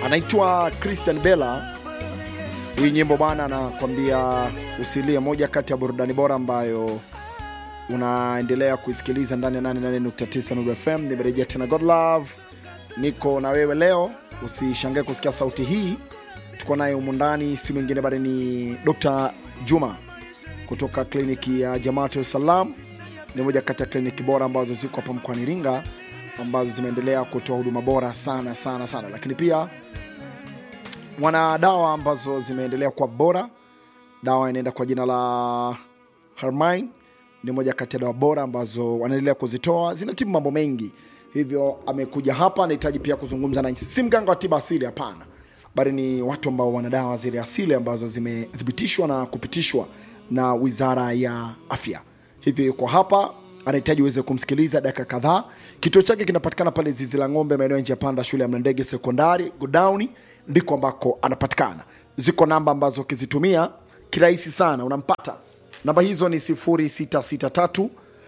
anaitwa Christian Bella. Hii nyimbo bwana anakwambia usilie, moja kati ya burudani bora ambayo unaendelea kuisikiliza ndani ya 88.9 Nuru FM. Nimerejea tena God Love, niko na wewe leo. Usishangae kusikia sauti hii, tuko naye humu ndani, si mwingine bali ni Dr. Juma kutoka kliniki ya Jamaatu Salam. Ni moja kati ya kliniki bora ambazo ziko hapa mkoani Iringa ambazo zimeendelea kutoa huduma bora sana sana sana, lakini pia wana dawa ambazo zimeendelea kuwa bora. Dawa inaenda kwa jina la Harmine, ni moja kati ya dawa bora ambazo wanaendelea kuzitoa, zinatibu mambo mengi. Hivyo amekuja hapa, anahitaji pia kuzungumza na si mganga wa tiba asili, hapana, bali ni watu ambao wana dawa zile asili ambazo zimethibitishwa na kupitishwa na Wizara ya Afya. Hivyo yuko hapa, anahitaji uweze kumsikiliza dakika kadhaa. Kituo chake kinapatikana pale Zizi la Ng'ombe, maeneo ya njia panda, shule ya Mlandege Sekondari, Godown ndiko ambako anapatikana. Ziko namba ambazo ukizitumia kirahisi sana unampata. Namba hizo ni 0663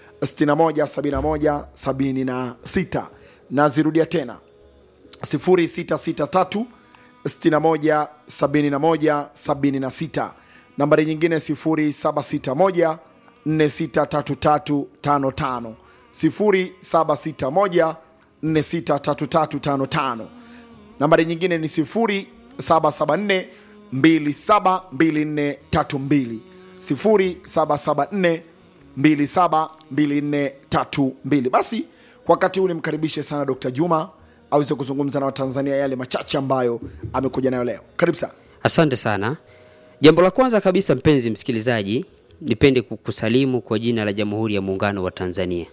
6171 76 na zirudia tena 0663 61 71 76. Nambari nyingine 0761 463355 0761 463355. Nambari nyingine ni 0774 272432 0774 272432. Basi kwa wakati huu nimkaribishe sana Dr. Juma aweze kuzungumza na Watanzania yale machache ambayo amekuja nayo leo. Karibu sana. Asante sana. Jambo la kwanza kabisa, mpenzi msikilizaji, nipende kukusalimu kwa jina la Jamhuri ya Muungano wa Tanzania.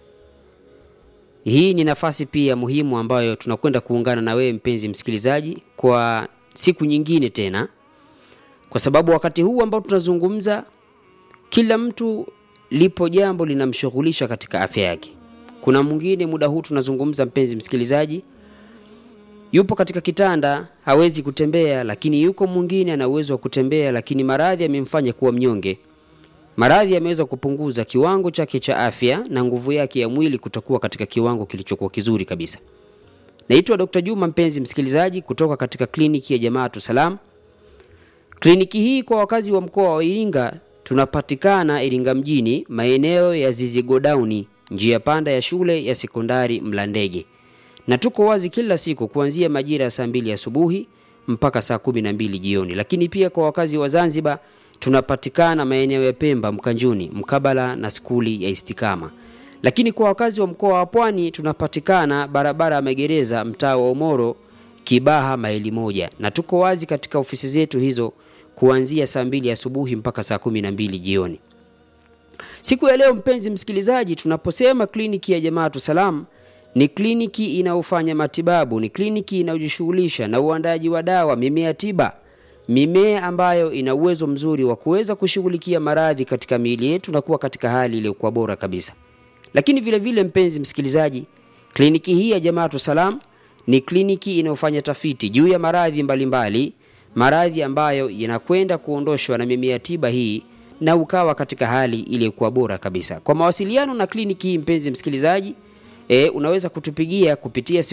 Hii ni nafasi pia muhimu ambayo tunakwenda kuungana na wewe mpenzi msikilizaji kwa siku nyingine tena, kwa sababu wakati huu ambao tunazungumza, kila mtu lipo jambo linamshughulisha katika afya yake. Kuna mwingine muda huu tunazungumza, mpenzi msikilizaji, yupo katika kitanda hawezi kutembea, lakini yuko mwingine ana uwezo wa kutembea, lakini maradhi yamemfanya kuwa mnyonge. Maradhi yameweza kupunguza kiwango chake cha afya na nguvu yake ya mwili kutokuwa katika kiwango kilichokuwa kizuri kabisa. Naitwa Dr. Juma, mpenzi msikilizaji, kutoka katika kliniki ya Jamaatu Salam. Kliniki hii kwa wakazi wa mkoa wa Iringa tunapatikana Iringa mjini, maeneo ya Zizi Godown, njia panda ya shule ya sekondari Mlandege, na tuko wazi kila siku kuanzia majira ya saa mbili asubuhi mpaka saa kumi na mbili jioni. Lakini pia kwa wakazi wa Zanzibar tunapatikana maeneo ya Pemba Mkanjuni, mkabala na skuli ya Istikama. Lakini kwa wakazi wa mkoa wa Pwani tunapatikana barabara ya magereza, mtaa wa Omoro, Kibaha maili moja, na tuko wazi katika ofisi zetu hizo kuanzia saa mbili asubuhi mpaka saa kumi na mbili jioni. Siku ya leo, mpenzi msikilizaji, tunaposema kliniki ya Jamaatu Salam ni kliniki inayofanya matibabu, ni kliniki inayojishughulisha na uandaji wa dawa, mimea tiba mimea ambayo ina uwezo mzuri wa kuweza kushughulikia maradhi katika miili yetu na kuwa katika hali iliyokuwa bora kabisa. Lakini vile vile, mpenzi msikilizaji, kliniki hii ya Jamaatu Salam ni kliniki inayofanya tafiti juu ya maradhi mbalimbali, maradhi ambayo yanakwenda kuondoshwa na mimea tiba hii na ukawa katika hali iliyokuwa bora kabisa. Kwa mawasiliano na kliniki hii, mpenzi msikilizaji, e, unaweza kutupigia kupitia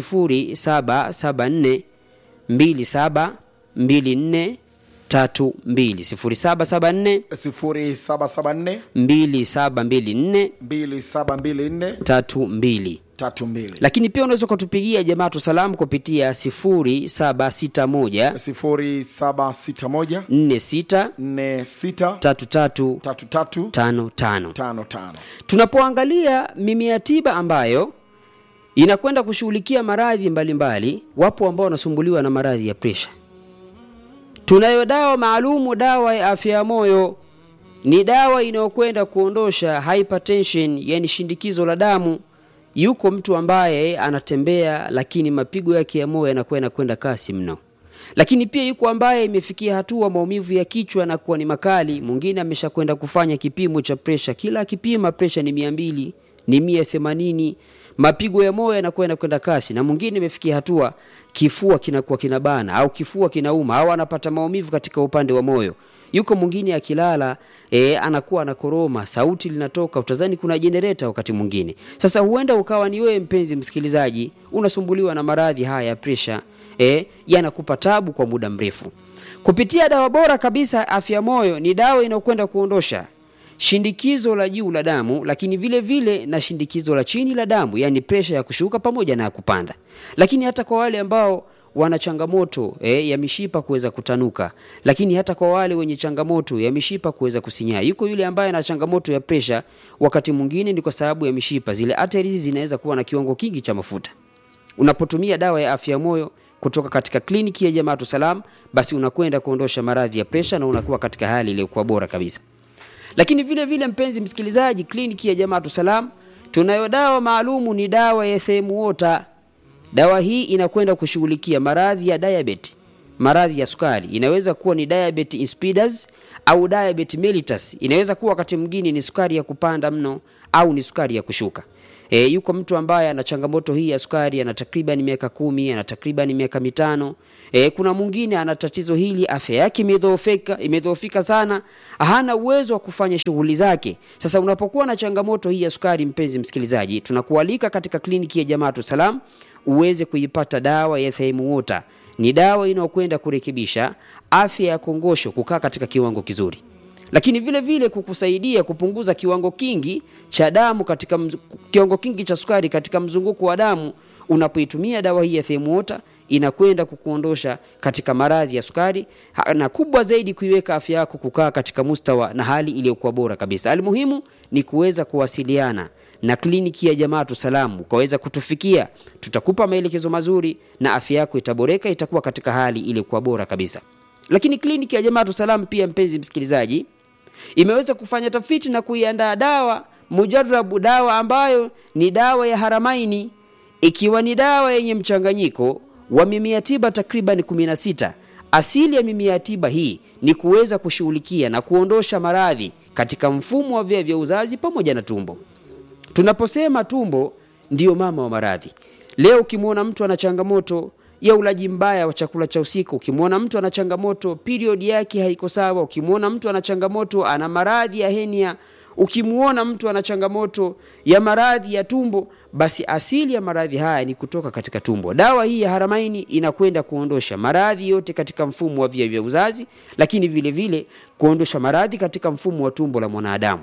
0774 27 24 32 0774 0774 2724 2724 32. 32 Lakini pia unaweza ukatupigia Jamaatu Salamu kupitia 0761 0761 46 46 33 33 55. 55 Tunapoangalia mimea tiba ambayo inakwenda kushughulikia maradhi mbalimbali, wapo ambao wanasumbuliwa na maradhi ya presha. Tunayo dawa maalumu, dawa ya afya ya moyo. Ni dawa inayokwenda kuondosha hypertension, yani shindikizo la damu. Yuko mtu ambaye anatembea, lakini mapigo yake ya moyo yanakuwa yanakwenda kasi mno. Lakini pia yuko ambaye imefikia hatua maumivu ya kichwa na kuwa ni makali. Mwingine ameshakwenda kufanya kipimo cha presha, kila akipima presha ni mia mbili, ni mia themanini mapigo ya moyo yanakuwa yanakwenda kasi, na mwingine imefikia hatua kifua kinakuwa kinabana au kifua kinauma au anapata maumivu katika upande wa moyo. Yuko mwingine akilala e, anakuwa anakoroma, sauti linatoka, utazani kuna jenereta wakati mwingine. Sasa huenda ukawa ni wewe mpenzi msikilizaji, unasumbuliwa na maradhi haya ya presha e, yanakupa tabu kwa muda mrefu. Kupitia dawa bora kabisa afya ya moyo, ni dawa inayokwenda kuondosha shindikizo la juu la damu, lakini vile vile na shindikizo la chini la damu, yani presha ya kushuka pamoja na ya kupanda. Lakini hata kwa wale ambao wana changamoto eh, ya mishipa kuweza kutanuka, lakini hata kwa wale wenye changamoto ya mishipa kuweza kusinyaa. Yuko yule ambaye ana changamoto ya presha, wakati mwingine ni kwa sababu ya mishipa, zile arteries zinaweza kuwa na kiwango kingi cha mafuta. Unapotumia dawa ya afya ya moyo kutoka katika kliniki ya Jamaatu Salam, basi unakwenda kuondosha maradhi ya presha na unakuwa katika hali iliyokuwa bora kabisa. Lakini vile vile, mpenzi msikilizaji, kliniki ya Jamaatu Salam tunayo dawa maalumu, ni dawa ya Themu Water. Dawa hii inakwenda kushughulikia maradhi ya diabetes, maradhi ya sukari. Inaweza kuwa ni diabetes insipidus au diabetes mellitus. Inaweza kuwa wakati mwingine ni sukari ya kupanda mno au ni sukari ya kushuka. E, yuko mtu ambaye ana changamoto hii ya sukari ana takriban miaka kumi, ana takriban miaka mitano. E, kuna mwingine ana tatizo hili, afya yake imedhoofika, imedhoofika sana, hana uwezo wa kufanya shughuli zake. Sasa unapokuwa na changamoto hii ya sukari, mpenzi msikilizaji, tunakualika katika kliniki ya Jamaatu Salam uweze kuipata dawa ya Themu Water. Ni dawa inayokwenda kurekebisha afya ya kongosho kukaa katika kiwango kizuri lakini vile vile kukusaidia kupunguza kiwango kingi cha damu katika mz... kiwango kingi cha sukari katika mzunguko wa damu. Unapoitumia dawa hii ya Themu Water inakwenda kukuondosha katika maradhi ya sukari na kubwa zaidi kuiweka afya yako kukaa katika mustawa na hali iliyokuwa bora kabisa. Almuhimu ni kuweza kuwasiliana na kliniki ya Jamaatu Salam, ukaweza kutufikia, tutakupa maelekezo mazuri na afya yako itaboreka, itakuwa katika hali iliyokuwa bora kabisa. Lakini kliniki ya Jamaatu Salam pia, mpenzi msikilizaji, imeweza kufanya tafiti na kuiandaa dawa mujarabu, dawa ambayo ni dawa ya Haramaini, ikiwa ni dawa yenye mchanganyiko wa mimea tiba takriban 16. Asili ya mimea tiba hii ni kuweza kushughulikia na kuondosha maradhi katika mfumo wa via vya uzazi pamoja na tumbo. Tunaposema tumbo ndiyo mama wa maradhi. Leo ukimwona mtu ana changamoto ya ulaji mbaya wa chakula cha usiku, ukimwona mtu ana changamoto period yake haiko sawa, ukimwona mtu ana changamoto ana maradhi ya henia, ukimwona mtu ana changamoto ya maradhi ya tumbo, basi asili ya maradhi haya ni kutoka katika tumbo. Dawa hii ya Haramaini inakwenda kuondosha maradhi yote katika mfumo wa via vya uzazi, lakini vile vile kuondosha maradhi katika mfumo wa tumbo la mwanadamu.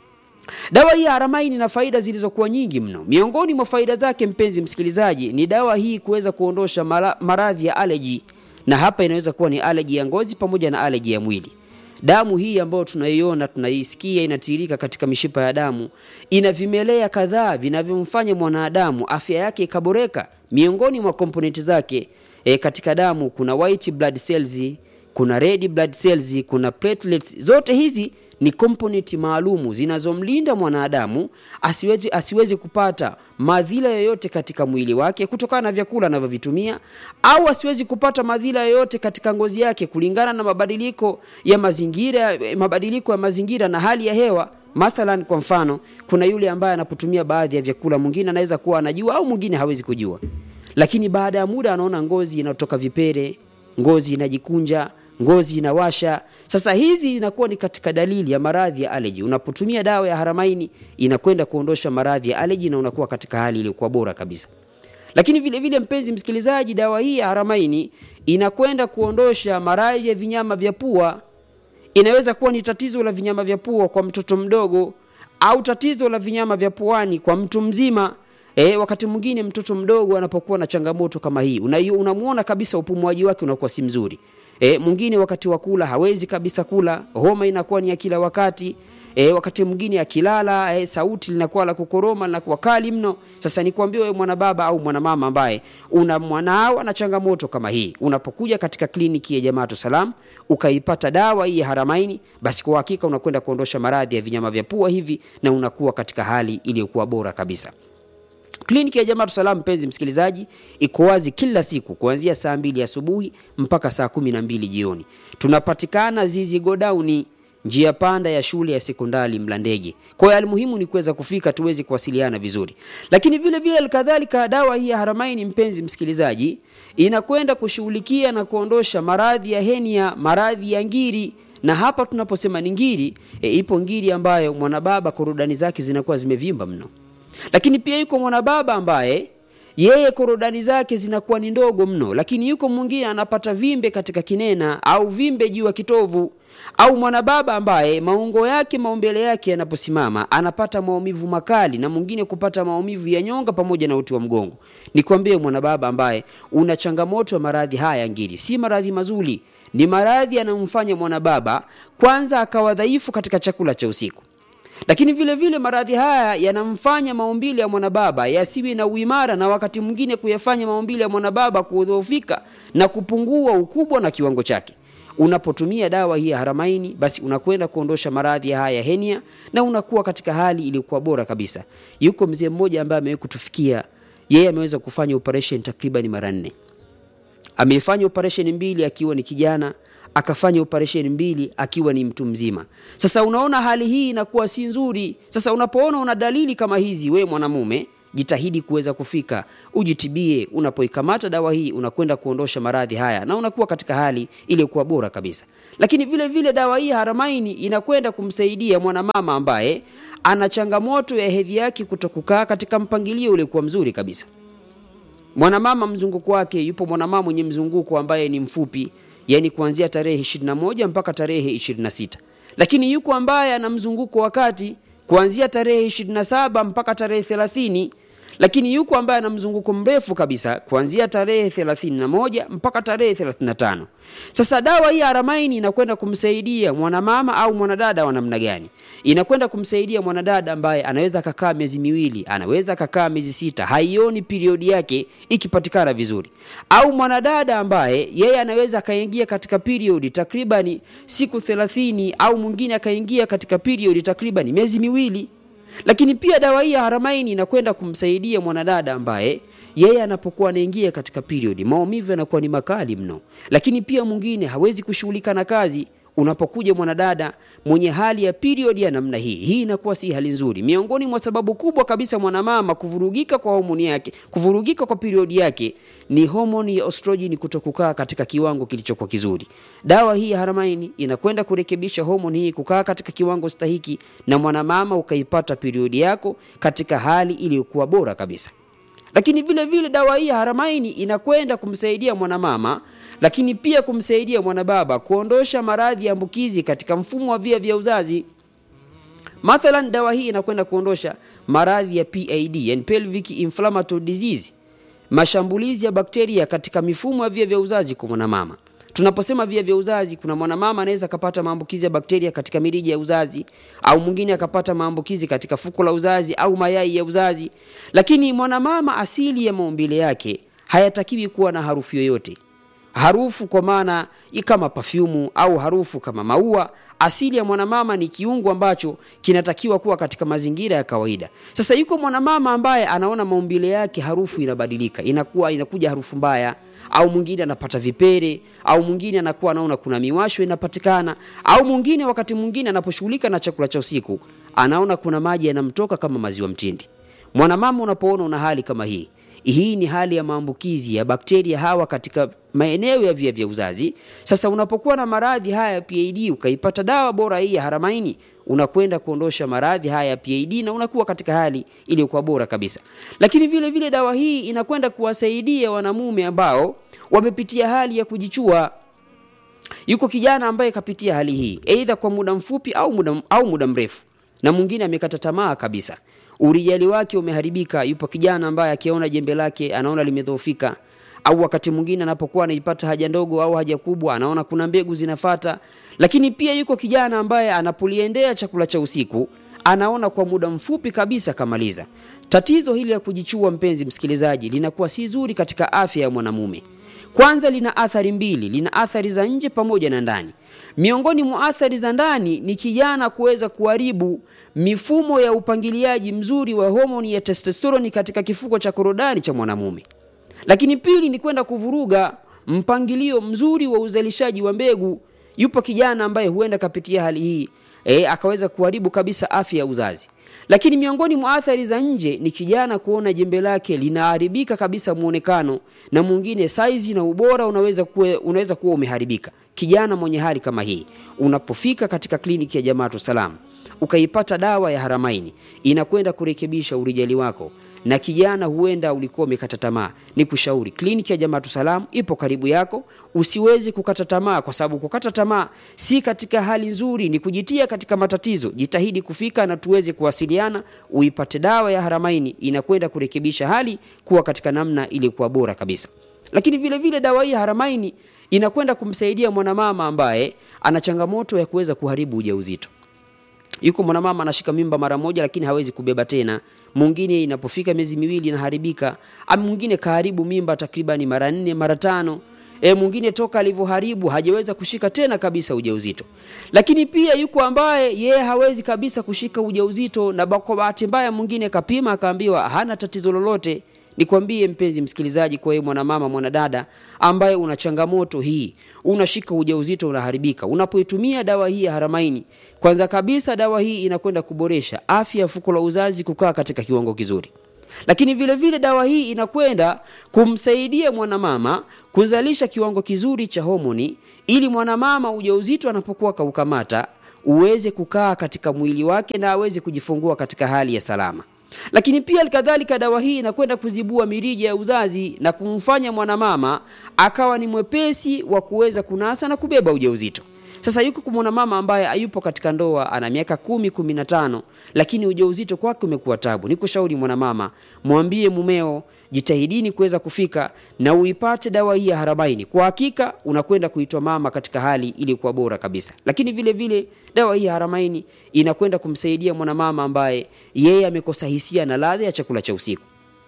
Dawa hii ya Haramaini ina faida zilizokuwa nyingi mno. Miongoni mwa faida zake, mpenzi msikilizaji, ni dawa hii kuweza kuondosha maradhi ya aleji, na hapa inaweza kuwa ni aleji ya ngozi pamoja na aleji ya mwili. Damu hii ambayo tunaiona tunaisikia inatiririka katika mishipa ya damu ina vimelea kadhaa vinavyomfanya mwanadamu afya yake ikaboreka. Miongoni mwa komponenti zake e, katika damu kuna white blood cells, kuna red blood cells, kuna platelets. Zote hizi ni komponenti maalumu zinazomlinda mwanadamu asiwezi, asiwezi kupata madhila yoyote katika mwili wake kutokana na vyakula anavyovitumia au asiwezi kupata madhila yoyote katika ngozi yake kulingana na mabadiliko ya mazingira, mabadiliko ya mazingira na hali ya hewa. Mathalan, kwa mfano, kuna yule ambaye anapotumia baadhi ya vyakula, mwingine anaweza kuwa anajua au mwingine hawezi kujua, lakini baada ya muda anaona ngozi inatoka vipere, ngozi inajikunja ngozi inawasha. Sasa hizi inakuwa ni katika dalili ya maradhi ya aleji. Unapotumia dawa ya Haramaini inakwenda kuondosha maradhi ya aleji na unakuwa katika hali iliyokuwa bora kabisa. Lakini vile vile, mpenzi msikilizaji, dawa hii ya Haramaini inakwenda kuondosha maradhi ya vinyama vya pua. Inaweza kuwa ni tatizo la vinyama vya pua kwa mtoto mdogo au tatizo la vinyama vya puani kwa mtu mzima. E, wakati mwingine mtoto mdogo anapokuwa na changamoto kama hii unamwona kabisa upumuaji wake unakuwa si mzuri. E, mwingine wakati wa kula hawezi kabisa kula, homa inakuwa ni ya kila wakati. E, wakati mwingine akilala e, sauti linakuwa la kukoroma linakuwa kali mno. Sasa nikwambie wewe mwana baba au mwana mama ambaye una mwanao na changamoto kama hii, unapokuja katika kliniki ya Jamaatu Salam ukaipata dawa hii ya Haramaini, basi kwa hakika unakwenda kuondosha maradhi ya vinyama vya pua hivi na unakuwa katika hali iliyokuwa bora kabisa. Kliniki ya Jamaatu Salam, mpenzi msikilizaji, iko wazi kila siku kuanzia saa mbili asubuhi mpaka saa kumi na mbili jioni. Tunapatikana Zizi Godauni, njia panda ya shule ya sekondari Mlandege. Kwa hiyo almuhimu ni kuweza kufika tuweze kuwasiliana vizuri, lakini vile vile alikadhalika, dawa hii ya Haramaini, mpenzi msikilizaji, inakwenda kushughulikia na kuondosha maradhi ya henia, maradhi ya ngiri na hapa tunaposema ni ngiri e, ipo ngiri ambayo mwanababa korodani zake zinakuwa zimevimba mno lakini pia yuko mwanababa ambaye yeye korodani zake zinakuwa ni ndogo mno lakini yuko mwingine anapata vimbe katika kinena au vimbe juu ya kitovu au mwanababa ambaye maungo yake maumbele yake yanaposimama anapata maumivu makali na mwingine kupata maumivu ya nyonga pamoja na uti wa mgongo nikwambie mwanababa ambaye una changamoto ya maradhi haya ngiri si maradhi mazuri ni maradhi yanayomfanya mwanababa kwanza akawa dhaifu katika chakula cha usiku lakini vile vile maradhi haya yanamfanya maumbile ya mwanababa yasiwe na uimara na wakati mwingine kuyafanya maumbile ya mwanababa kudhoofika na kupungua ukubwa na kiwango chake unapotumia dawa hii ya haramaini basi unakwenda kuondosha maradhi haya ya henia na unakuwa katika hali iliyokuwa bora kabisa yuko mzee mmoja ambaye amewahi kutufikia yeye ameweza kufanya operation takriban mara nne amefanya operation mbili akiwa ni kijana akafanya operation mbili akiwa ni mtu mzima sasa unaona hali hii inakuwa si nzuri sasa unapoona una dalili kama hizi we mwanamume jitahidi kuweza kufika ujitibie unapoikamata dawa hii unakwenda kuondosha maradhi haya na unakuwa katika hali iliyokuwa bora kabisa lakini vile vile dawa hii haramaini inakwenda kumsaidia mwanamama ambaye ana changamoto ya hedhi yake kutokukaa katika mpangilio uliokuwa mzuri kabisa mwanamama mzunguko wake yupo mwanamama mwenye mzunguko ambaye ni mfupi yani kuanzia tarehe 21 mpaka tarehe 26 lakini yuko ambaye ana mzunguko wakati kuanzia tarehe 27 mpaka tarehe 30 lakini yuko ambaye ana mzunguko mrefu kabisa kuanzia tarehe 31 mpaka tarehe 35 sasa dawa hii aramaini inakwenda kumsaidia mwanamama au mwanadada wa namna gani inakwenda kumsaidia mwanadada ambaye anaweza akakaa miezi miwili anaweza akakaa miezi sita haioni periodi yake ikipatikana vizuri au mwanadada ambaye yeye anaweza akaingia katika periodi takribani siku 30 au mwingine akaingia katika periodi takribani miezi miwili lakini pia dawa hii ya haramaini inakwenda kumsaidia mwanadada ambaye yeye anapokuwa anaingia katika period maumivu yanakuwa ni makali mno lakini pia mwingine hawezi kushughulika na kazi unapokuja mwanadada mwenye hali ya period ya namna hii hii inakuwa si hali nzuri miongoni mwa sababu kubwa kabisa mwanamama kuvurugika kwa homoni yake kuvurugika kwa period yake ni homoni ya estrogen kutokukaa katika kiwango kilichokuwa kizuri dawa hii ya haramaini inakwenda kurekebisha homoni hii kukaa katika kiwango stahiki na mwanamama ukaipata period yako katika hali iliyokuwa bora kabisa lakini vile vile dawa hii ya haramaini inakwenda kumsaidia mwanamama lakini pia kumsaidia mwanababa kuondosha maradhi ya ambukizi katika mfumo wa via vya uzazi mathalan dawa hii inakwenda kuondosha maradhi ya pid yani pelvic inflammatory disease mashambulizi ya bakteria katika mifumo ya via vya uzazi kwa mwanamama tunaposema via vya uzazi kuna mwanamama anaweza akapata maambukizi ya bakteria katika mirija ya uzazi au mwingine akapata maambukizi katika fuko la uzazi au mayai ya uzazi lakini mwanamama asili ya maumbile yake hayatakiwi kuwa na harufu yoyote harufu kwa maana kama pafyumu au harufu kama maua asili ya mwanamama ni kiungo ambacho kinatakiwa kuwa katika mazingira ya kawaida sasa yuko mwanamama ambaye anaona maumbile yake harufu inabadilika inakuwa inakuja harufu mbaya au mwingine anapata vipere au mwingine anakuwa anaona kuna miwasho inapatikana au mwingine wakati mwingine anaposhughulika na chakula cha usiku anaona kuna maji yanamtoka kama maziwa mtindi mwanamama unapoona una hali kama hii hii ni hali ya maambukizi ya bakteria hawa katika maeneo ya via vya uzazi sasa unapokuwa na maradhi haya ya pid ukaipata dawa bora hii ya haramaini unakwenda kuondosha maradhi haya ya pid na unakuwa katika hali iliyokuwa bora kabisa lakini vile vile dawa hii inakwenda kuwasaidia wanamume ambao wamepitia hali ya kujichua yuko kijana ambaye kapitia hali hii eidha kwa muda mfupi au muda, au muda mrefu na mwingine amekata tamaa kabisa urijali wake umeharibika yupo kijana ambaye akiona jembe lake anaona limedhoofika au wakati mwingine anapokuwa anaipata haja ndogo au haja kubwa anaona kuna mbegu zinafata lakini pia yuko kijana ambaye anapoliendea chakula cha usiku anaona kwa muda mfupi kabisa kamaliza tatizo hili la kujichua mpenzi msikilizaji linakuwa si zuri katika afya ya mwanamume kwanza lina athari mbili lina athari za nje pamoja na ndani miongoni mwa athari za ndani ni kijana kuweza kuharibu mifumo ya upangiliaji mzuri wa homoni ya testosteroni katika kifuko cha korodani cha mwanamume lakini pili ni kwenda kuvuruga mpangilio mzuri wa uzalishaji wa mbegu yupo kijana ambaye huenda kapitia hali hii e, akaweza kuharibu kabisa afya ya uzazi lakini miongoni mwa athari za nje ni kijana kuona jembe lake linaharibika kabisa muonekano na mwingine saizi na ubora unaweza kuwa, unaweza kuwa umeharibika kijana mwenye hali kama hii unapofika katika kliniki ya jamaatu salam ukaipata dawa ya haramaini inakwenda kurekebisha urijali wako na kijana huenda ulikuwa umekata tamaa ni kushauri kliniki ya jamaatu salam ipo karibu yako usiwezi kukata tamaa kwa sababu kukata tamaa si katika hali nzuri ni kujitia katika matatizo jitahidi kufika na tuweze kuwasiliana uipate dawa ya haramaini inakwenda kurekebisha hali kuwa katika namna iliyokuwa bora kabisa lakini vile vile dawa hii ya haramaini inakwenda kumsaidia mwanamama ambaye ana changamoto ya kuweza kuharibu ujauzito yuko mwanamama anashika mimba mara moja lakini hawezi kubeba tena mwingine inapofika miezi miwili inaharibika ama mwingine kaharibu mimba takribani mara nne mara tano e, mwingine toka alivyoharibu hajaweza kushika tena kabisa ujauzito lakini pia yuko ambaye yeye hawezi kabisa kushika ujauzito na kwa bahati mbaya mwingine kapima akaambiwa hana tatizo lolote nikwambie mpenzi msikilizaji kwa wewe mwanamama mwanadada ambaye una changamoto hii unashika ujauzito unaharibika unapoitumia dawa hii ya haramaini kwanza kabisa dawa hii inakwenda kuboresha afya ya fuko la uzazi kukaa katika kiwango kizuri lakini vile vile dawa hii inakwenda kumsaidia mwanamama kuzalisha kiwango kizuri cha homoni ili mwanamama ujauzito anapokuwa kaukamata uweze kukaa katika mwili wake na aweze kujifungua katika hali ya salama lakini pia kadhalika dawa hii inakwenda kuzibua mirija ya uzazi na kumfanya mwanamama akawa ni mwepesi wa kuweza kunasa na kubeba ujauzito sasa yuko kwa mwanamama ambaye hayupo katika ndoa ana miaka kumi kumi na tano lakini ujauzito kwake umekuwa tabu ni kushauri mwanamama mwambie mumeo jitahidini kuweza kufika na uipate dawa hii ya harabaini kwa hakika unakwenda kuitwa mama katika hali iliyokuwa bora kabisa lakini vile vile dawa hii ya haramaini inakwenda kumsaidia mwanamama ambaye yeye amekosa hisia na ladha ya chakula cha usiku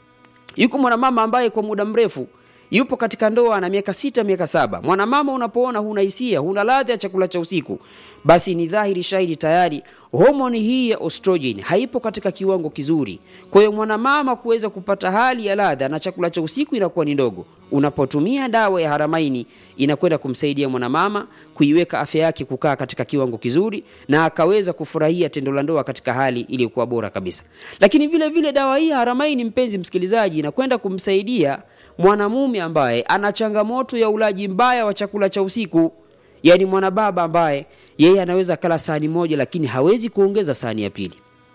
yuko mwanamama ambaye kwa muda mrefu yupo katika ndoa na miaka sita miaka saba mwanamama unapoona huna hisia huna ladha ya chakula cha usiku basi ni dhahiri shahidi tayari homoni hii ya estrogen haipo katika kiwango kizuri kwa hiyo mwanamama kuweza kupata hali ya ladha na chakula cha usiku inakuwa ni ndogo unapotumia dawa ya haramaini inakwenda kumsaidia mwanamama kuiweka afya yake kukaa katika kiwango kizuri na akaweza kufurahia tendo la ndoa katika hali iliyokuwa bora kabisa lakini vile vile dawa hii ya haramaini mpenzi msikilizaji inakwenda kumsaidia mwanamume ambaye ana changamoto ya ulaji mbaya wa chakula cha usiku yaani mwanababa ambaye yeye anaweza kala sahani moja lakini hawezi kuongeza sahani ya pili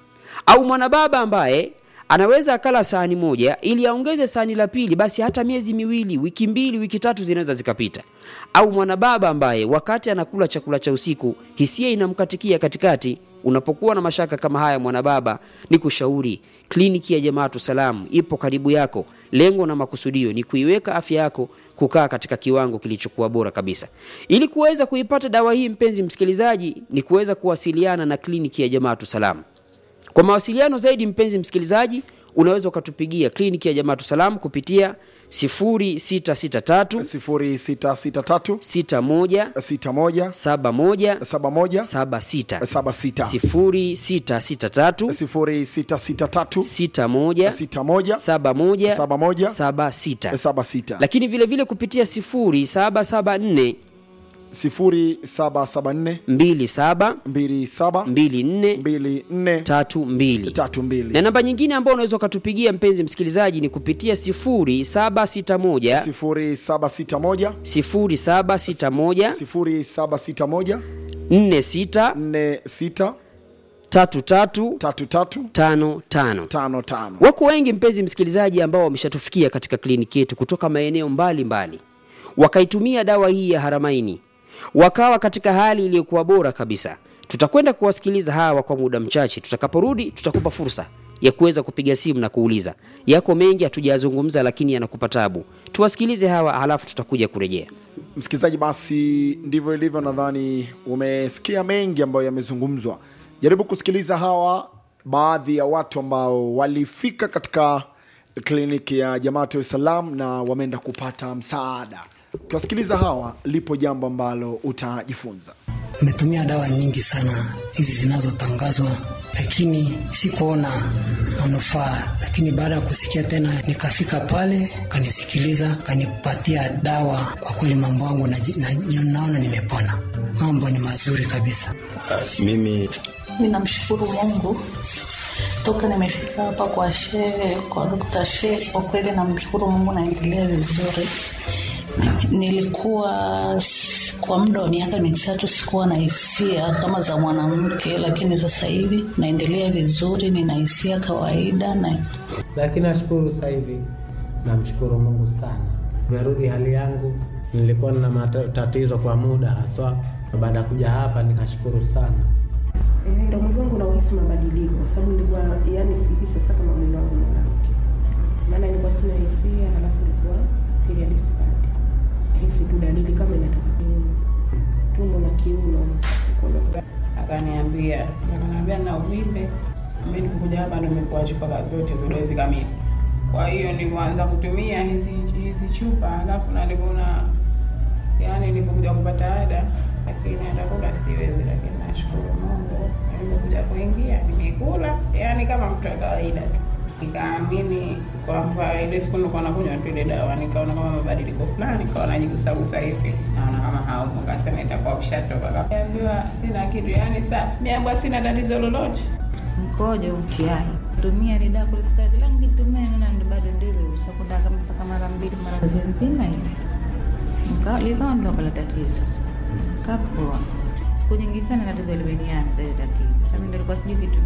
au mwanababa ambaye anaweza akala sahani moja ili aongeze sahani la pili basi hata miezi miwili wiki mbili wiki tatu zinaweza zikapita au mwanababa ambaye wakati anakula chakula cha usiku hisia inamkatikia katikati unapokuwa na mashaka kama haya mwanababa ni kushauri kliniki ya jamaatu salamu ipo karibu yako lengo na makusudio ni kuiweka afya yako kukaa katika kiwango kilichokuwa bora kabisa ili kuweza kuipata dawa hii mpenzi msikilizaji ni kuweza kuwasiliana na kliniki ya jamaatu salamu kwa mawasiliano zaidi mpenzi msikilizaji unaweza ukatupigia kliniki ya jamaatu salam kupitia 0663 0663 61 61 71 71 76 76 0663 0663 61 61 71 71 76 76 lakini vile vile kupitia 0774 0774 27 27 24 24 32 na 32 namba nyingine ambayo unaweza ukatupigia mpenzi msikilizaji ni kupitia 0761 0761 0761 0761 46 46 33 33 55 55 wako wengi mpenzi msikilizaji ambao wameshatufikia katika kliniki yetu kutoka maeneo mbalimbali wakaitumia dawa hii ya haramaini wakawa katika hali iliyokuwa bora kabisa tutakwenda kuwasikiliza hawa kwa muda mchache tutakaporudi tutakupa fursa ya kuweza kupiga simu na kuuliza yako mengi hatujayazungumza lakini yanakupa tabu tuwasikilize hawa halafu tutakuja kurejea msikilizaji basi ndivyo ilivyo nadhani umesikia mengi ambayo yamezungumzwa jaribu kusikiliza hawa baadhi ya watu ambao walifika katika kliniki ya jamaatu salam na wameenda kupata msaada ukiwasikiliza hawa lipo jambo ambalo utajifunza Nimetumia dawa nyingi sana hizi zinazotangazwa, lakini sikuona manufaa. Lakini baada ya kusikia tena, nikafika pale, kanisikiliza, kanipatia dawa. Kwa kweli mambo yangu na, na, naona nimepona, mambo ni mazuri kabisa. mimi Ninamshukuru Mungu toka nimefika hapa kwa shehe, kwa Dr. Shehe. Kwa kweli namshukuru Mungu, naendelea vizuri. Nilikuwa Kwa muda wa miaka mitatu sikuwa na hisia kama za mwanamke, lakini sasa hivi naendelea vizuri, nina hisia kawaida na lakini nashukuru sasa hivi, namshukuru Mungu sana, nimerudi hali yangu. Nilikuwa na matatizo kwa muda haswa, na baada ya kuja hapa nikashukuru sana. Eh, ndo mwili wangu nauhisi mabadiliko, kwa sababu nilikuwa yani sihisi sasa kama mwili wangu mwanamke, maana nilikuwa sina hisia, halafu nilikuwa period sipati hisi tu dalili kama inatoka kiuno, tumbo na kiuno mkono akaniambia akaniambia na uvimbe. Mimi nilipokuja hapa ndo nimekuwa chupa zote za dozi kamili. Kwa hiyo nilipoanza kutumia hizi hizi chupa, alafu na nilipoona yani nilipokuja kupata ada, lakini atakula siwezi, lakini nashukuru Mungu nilipokuja kuingia nimekula, yani kama mtu wa kawaida tu. Nikaamini kwamba ile siku nilikuwa nakunywa tu ile dawa, nikaona kama mabadiliko fulani, nikawa najigusagusa hivi, naona kama haumu, nikasema itakuwa ushatoka. Kaambiwa sina kitu, yani safi, niambiwa sina tatizo lolote. mkojo utiai tumia ile dawa kulikuwa kila nikitumia nina ndo bado ndivyo ushakuda kama mpaka mara mbili mara dozi nzima ile Nika- likawa ndo kala tatizo kapoa siku nyingi sana tatizo limenianza ile tatizo sasa mimi ndo nilikuwa sijui kitu